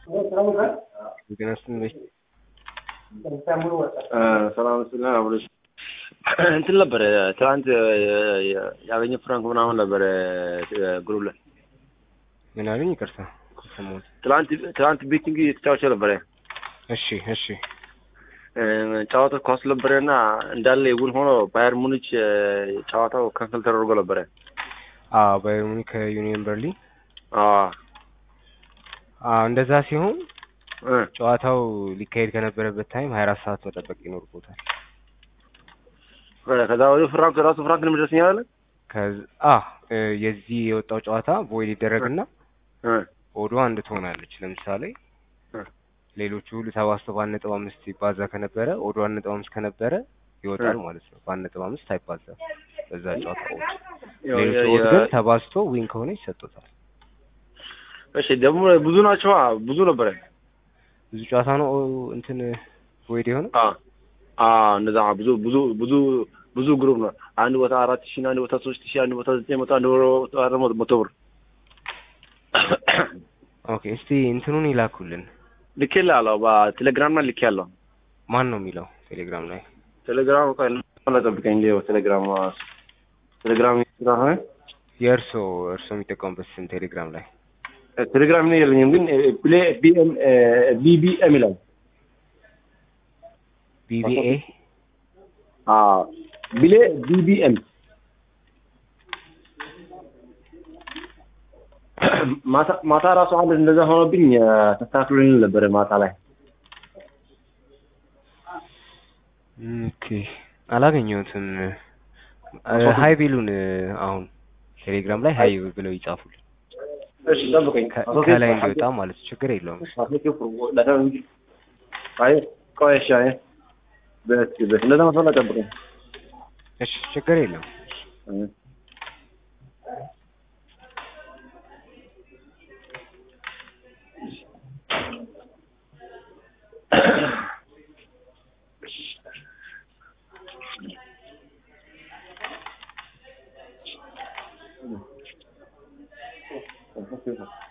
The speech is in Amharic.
ጤና ይስጥልኝ። ሰላም ስለ አብሮሽ እንትን ነበረ ትናንት ያገኘ ፍራንክ ምናምን ነበረ ግሩፕ ላይ ምን አሉኝ? ይቅርታ ሰማሁት። ትናንት ትናንት ቤቲንግ የተጫወቸ ነበረ እሺ እሺ ጨዋታ ኳስ ነበረ እና እንዳለ የጉን ሆኖ ባየር ሙኒች ጨዋታው ካንሰል ተደርጎ ነበረ። አዎ ባየር ሙኒክ ከዩኒየን በርሊን አዎ አዎ እንደዛ ሲሆን እ ጨዋታው ሊካሄድ ከነበረበት ታይም ሀያ አራት ሰዓት መጠበቅ ይኖርቦታል። ከዛ ወዲህ ፍራንክ ራሱ ፍራንክ ነው የሚደርሰኝ አለ ከዛ አ የዚህ የወጣው ጨዋታ ቦይድ ይደረግና እ ኦዶ አንድ ትሆናለች። ለምሳሌ እ ሌሎቹ ሁሉ ተባዝተው በአንድ ነጥብ አምስት ይባዛ ከነበረ ኦዶ አንድ ነጥብ አምስት ከነበረ ይወጣል እ ማለት ነው። በአንድ ነጥብ አምስት አይባዛም በዛ ጨዋታ ኦድ። ያው ሌሎቹ የ- ኦድ የ- ግን ተባዝቶ ዊን ከሆነ ይሰጡታል። እሺ ደግሞ ብዙ ናቸው ብዙ ነበረ ብዙ ጨዋታ ነው እንትን ቦይድ የሆነው አ አ እንደዛ ብዙ ብዙ ብዙ ብዙ ግሩፕ ነው። አንድ ቦታ አራት ሺህ አንድ ቦታ ሶስት ሺህ አንድ ቦታ ዘጠኝ መቶ አንድ ቦታ ደግሞ መቶ ብር ኦኬ እስቲ እንትኑን ይላኩልን። ልኬልሃለሁ በቴሌግራም ላይ ልኬያለሁ። ማን ነው የሚለው ቴሌግራም ላይ? ቴሌግራም ቆይ ጠብቀኝ እንደ ቴሌግራም ቴሌግራም ስለሆነ የእርሶ እርሶ የሚጠቀሙበት ስም ቴሌግራም ላይ ቴሌግራም ነው የለኝም፣ ግን ፕሌ ቢኤም ቢቢኤም ይላል። ቢቢኤ አዎ ቢሌ ቢቢኤም ማታ ማታ ራሱ አንድ እንደዛ ሆኖብኝ ተስተካክሎልኝ ነበረ ማታ ላይ ኦኬ አላገኘሁትም። ሀይ ቢሉን አሁን ቴሌግራም ላይ ሀይ ብለው ይጻፉልን እሺ ጠብቀኝ ከ- ከላይ እንዲወጣ ማለት ነው። ችግር የለውም። አይ ቆይ እሺ አይ በት በት እንደዛ መስሎ ጠብቀኝ እሺ ችግር የለውም። Thank you.